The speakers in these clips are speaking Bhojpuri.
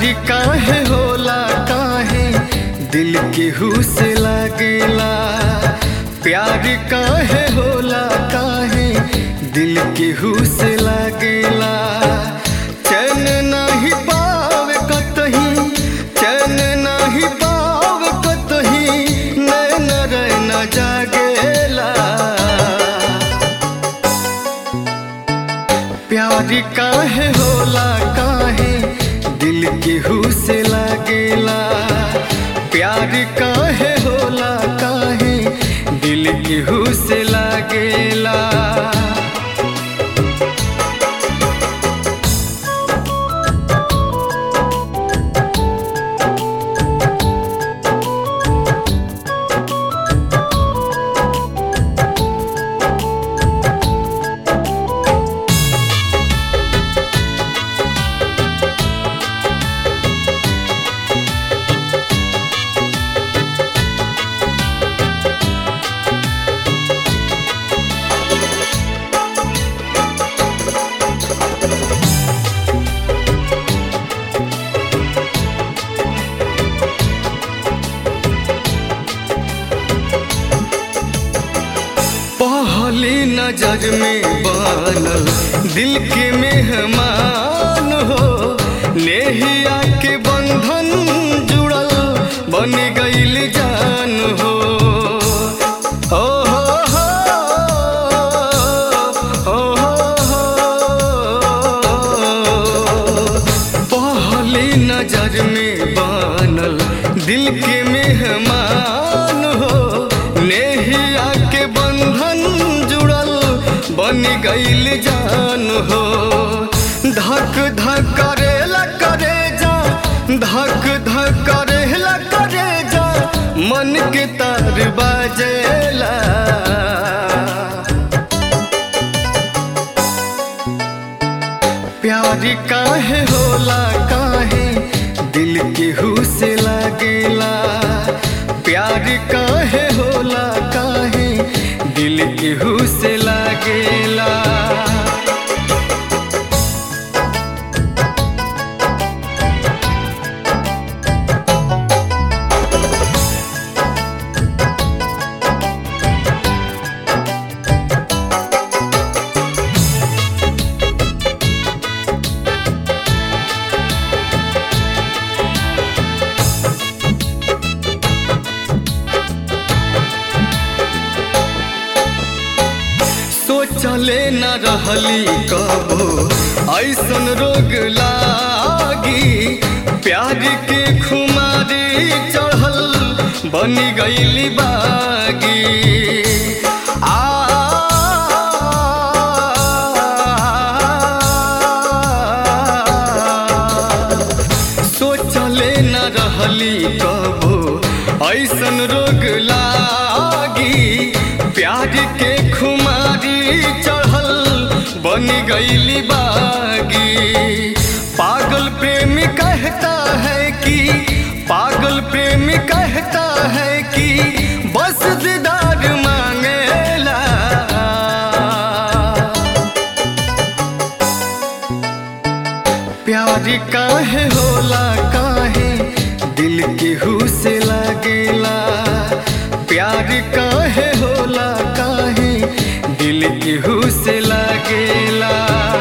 प्यारी काहे होला काहे दिल केहू से लागेला प्यारी काहे होला काहे दिल केहू से लागेला चैन नाही पावे कतही चैन नाही पावे कतही नैन रैन जागेला प्यारी काहे होला काहे दिल केहू से लागेला प्यार काहे होला काहे दिल केहू से लागेला पहली नजर में बनल दिल के मेहमान हो नेहिया के बंधन जुड़ल बन गईल जान हो ओ हो हो, ओ हो हो। पहली नजर में बनल दिल के मेहमान हो नेहिया के बंधन जुड़ल बन गईल जान हो धक धक करेला करे जा धक धक करेला करे जा मन के तार बाजेला प्यारी काहे होला काहे दिल केहू से लागेला प्यार काहे होला काहे दिल केहू से लागेला सोचले न रहली कबो ऐसन रोग लागी प्यार के खुमारी चढ़ल बन गईली बागी आ सोचले न रहली कबो ऐसन रोग लागी प्यार के खुमारी चढ़ल बन गईली बागी पागल प्रेमी कहता है कि पागल प्रेमी कहता है कि बस दीदार मांगेला प्यार काहे होला काहे दिल केहू से लागेला प्यार काहे होला काहे दिल केहू से लागेला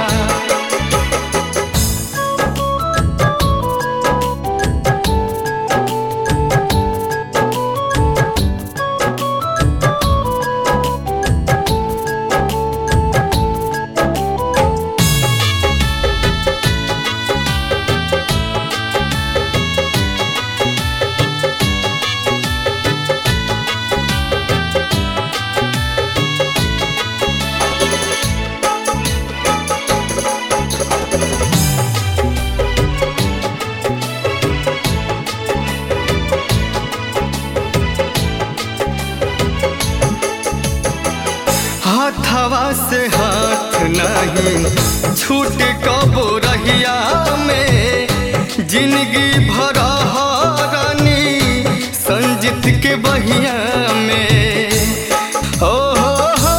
हाथवा से हाथ नहीं छूट कबो रहिया में जिंदगी भर रानी संजित के बहिया में ओ हो हो,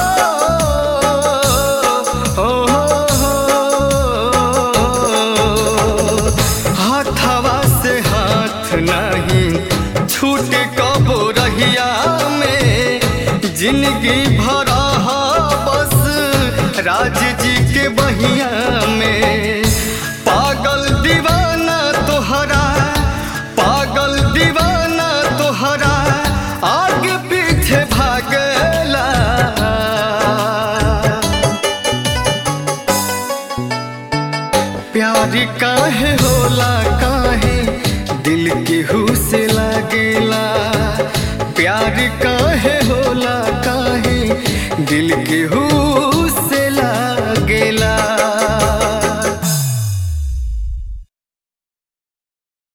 ओ हो हो, हाथवा छूट कबो रहिया में जिंदगी भरा बस राज जी के बहिया में पागल दीवाना तोहरा पागल दीवाना तोहरा आगे पीछे भागला प्यार काहे होला काहे दिल केहू से लागेला प्यार काहे होला काहे दिल केहू